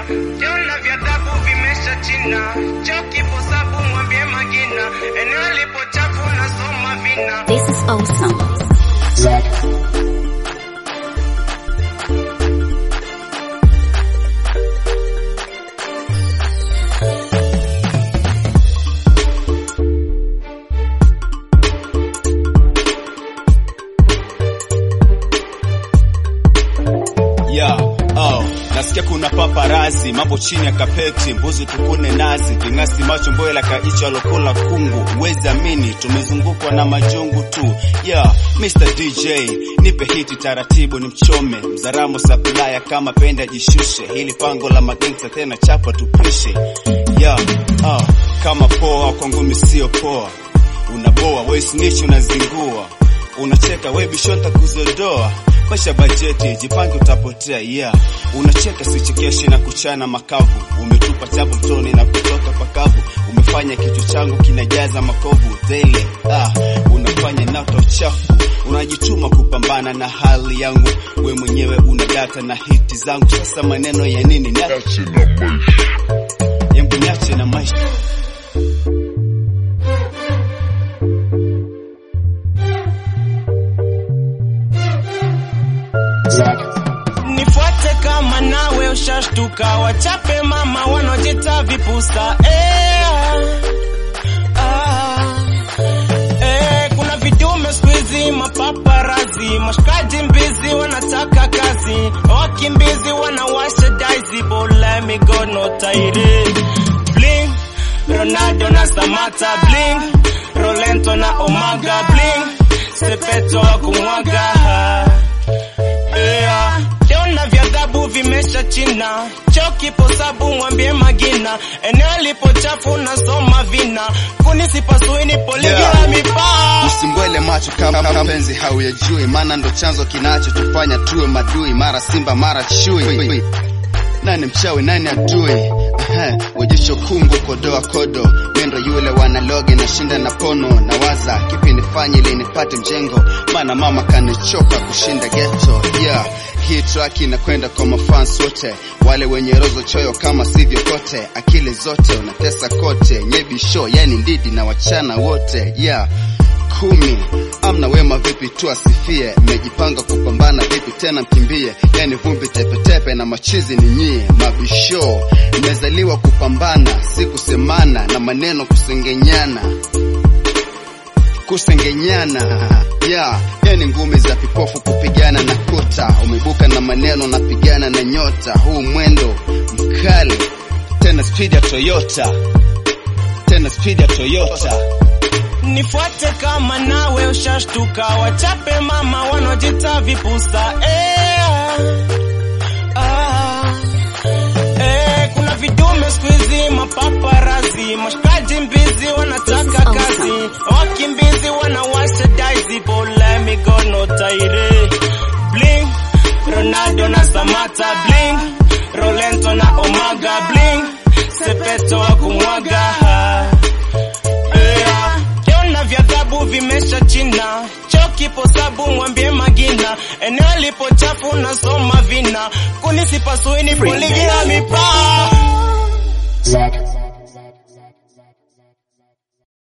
Yeah, vyona vya dhabu vimesha china, choki posabu mwambie magina, eneo lipo chafu nasoma vina. This is awesome. Yeah, oh, nasikia kuna paparazi mambo chini ya kapeti, mbuzi tukune nazi, ving'asi macho mbwela kaicho alokula kungu, uwezi amini tumezungukwa na majungu tu. Yeah, Mr DJ nipe hiti taratibu, ni mchome mzaramo supplier kama penda jishushe, hili pango la magangsta tena chapa tupishe. Yeah, oh, kama poa kwa ngumi sio poa, unaboa we snitch unazingua, unacheka we bishonta kuzodoa Pasha bajeti, jipange utapotea, yeah. Unacheka sichekeshi na kuchana makavu, umetupa chapu mtoni na kutoka pakavu, umefanya kichwa changu kinajaza makovu daily, ah, unafanya nata uchafu, unajituma kupambana na hali yangu, we mwenyewe una data na hiti zangu, sasa maneno ya nini? Niache na maisha yangu, niache na maisha Nifuate kama nawe ushashtuka, wachape mama wanaojita vipusa eh, ah, eh, kuna vidume siku hizi mapaparazi, mashikaji mbizi wanataka kazi, wakimbizi wanawasha daizi, but let me go no tairi bling, Ronaldo na Samata bling, Rolento na Omaga bling, Sepeto wa kumwaga Yeah. Vyona vya dhabu vimesha china, choki posabu mwambie magina, eneo lipo chafu nasoma vina, kuni sipasui nipo ligi Yeah. la mipaa. Usimbwele macho kama kama mpenzi hauyajui, maana ndo chanzo kinachotufanya tuwe madui, mara simba mara chui. Nani mchawi nani adui? Ehe, Wejisho kungu kodoa kodo, mendo yule wanaloge na shinda na pono, na waza kipi nifanye ili nipate mjengo, maana mama kanichoka kushinda ghetto. Yeah, hii track inakwenda kwa mafans wote, wale wenye rozo choyo kama sivyo kote, akili zote unatesa kote, nyebi show yani ndidi na wachana wote. Yeah kumi amna wema vipi tu asifie mmejipanga kupambana vipi tena mkimbie yani vumbi tepetepe na machizi ni nyie mabisho mmezaliwa kupambana si kusemana na maneno kusengenyana kusengenyana yeah, yani ngumi za vipofu kupigana na kuta umebuka na maneno napigana na nyota huu mwendo mkali tena speed ya Toyota tena speed ya Toyota Nifuate kama nawe ushashtuka, wachape mama wanaojita vipusa eh, ah, eh, kuna vidume siku hizi mapaparazi, mashikaji mbizi wanataka kazi, wakimbizi wanawasha daizi, but let me go no tairi bling, Ronaldo na Samata bling, Rolento na Omaga bling, Sepeto wa kumwaga Yeah. Vyona vya dhabu vimesha china, choki posabu mwambie magina, eneo lipo chafu nasoma vina, kuni sipasui nipo ligi ya mipaa. Z.